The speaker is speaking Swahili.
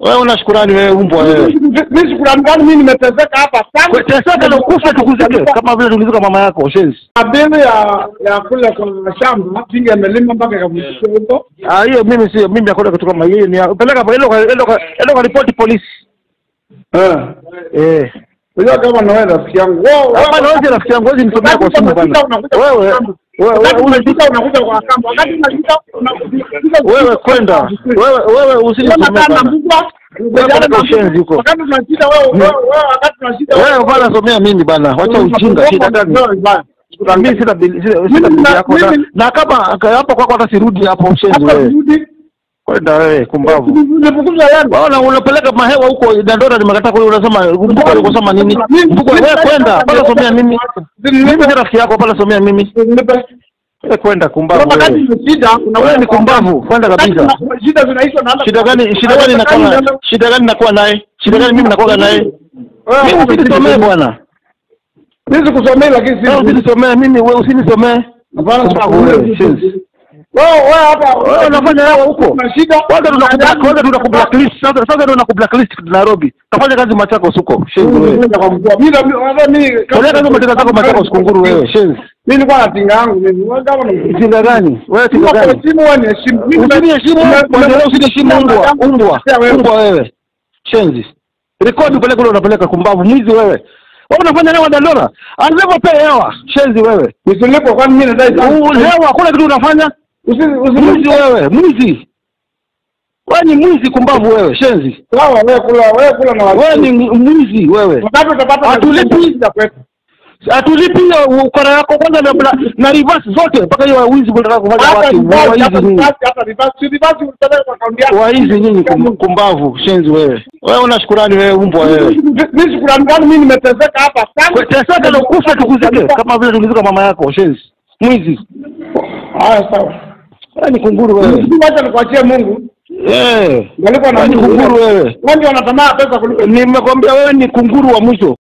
Wewe una shukurani wewe umbwa wewe. Mimi shukrani gani mimi nimeteseka hapa sana. Teseka na ukufe tukuzike kama vile tulizika mama yako shenzi. Abili ya ya kule kwa shamba tinga imelima mpaka ikavukishwa huko. Ah, hiyo mimi sio mimi nakwenda kitu kama hiyo ni peleka hapo endo endo endo ripoti polisi. Eh. Eh. Unajua kama na wewe rafiki yangu. Wewe Hapa na wewe rafiki yangu wewe nisomea kwa simu bana. Wewe wewe wewe unajua unakuja kwa kamba. Wakati unajua wewe kwenda. Wewe wewe usinisomee bana. Wewe ushenzi huko. Wakati tunashida wewe wewe wewe wakati tunashida Wewe bana somea mimi bana. Wacha ujinga shida gani? Mimi sina bili sina sina bili yako na, na kama hapo kwako hata sirudi hapo ushenzi wewe. Kwenda wewe kumbavu. Nifukuza yangu. Waona unapeleka mahewa huko Dandora nimekataa kule unasema mbuko alikosema nini? Mbuko wewe kwenda pale somea mimi. Mimi si rafiki yako pale somea mimi. Wewe kwenda kumbavu wewe. Wewe ni kumbavu kwenda kabisa. Shida zinaisha na Shida gani shida gani nakuwa shida gani nakuwa naye? Shida gani mimi nakuwa naye? Mimi usinisomee bwana. Mimi sikusomei lakini Wewe si usinisomee mimi wewe usinisomee. Hapana, Kumbavu wewe. shenzi. Wewe wewe hapa Wewe unafanya hewa huko. Kuna shida. Kwanza tunakublack kwanza tunakublacklist sasa sasa ndio tunakublacklist Nairobi. Kafanya kazi Machakos huko. Shenzi wewe. Mimi kwa mkuu. Mimi hata mimi Fanya kazi mateka zako Machakos kunguru wewe. Shenzi. Mimi nilikuwa na tinga yangu mimi. Wewe kama ni Tinga gani? Wewe tinga Kwa gani? simu wewe ni heshimu. Mimi Usiniheshimu, kuendelea usiniheshimu umbwa, umbwa, umbwa wewe. Shenzi. Rekodi upeleke ule unapeleka kumbavu, mwizi wewe. Wewe unafanya hewa Dandora? Anzepo pea hewa, shenzi wewe. Usilipo kwani mimi nadai U- Hewa hakuna kitu unafanya? Usi Mwizi usi wewe, mwizi. Wewe ni mwizi kumbavu wewe, shenzi. sawa wewe kula wewe kula na Wewe ni mwizi wewe. Wakati utapata Hatulipi. shida kwetu. Hatulipi hiyo ukora yako kwanza na, na, na reverse zote mpaka hiyo wizi unataka kufanya Hata watu reverse, waizi hata nyinyi. reverse, hata reverse. Si reverse utapeleka kwa akaunti yako. Waizi nyinyi kum- kumbavu, shenzi wewe. Wewe una shukurani wewe umbwa wewe. Mimi shukrani gani mimi nimeteseka hapa sana. Teseka na ukufe tukuzike kama vile tulizika mama yako shenzi. Mwizi. Haya sawa. Wewe ni kunguru wewe. Mimi wacha nikuachie Mungu. Eh. Walikuwa na Wewe ni Mungu. kunguru wewe. Wengi wanatamaa pesa kuliko Nimekwambia wewe ni kunguru wa mwisho.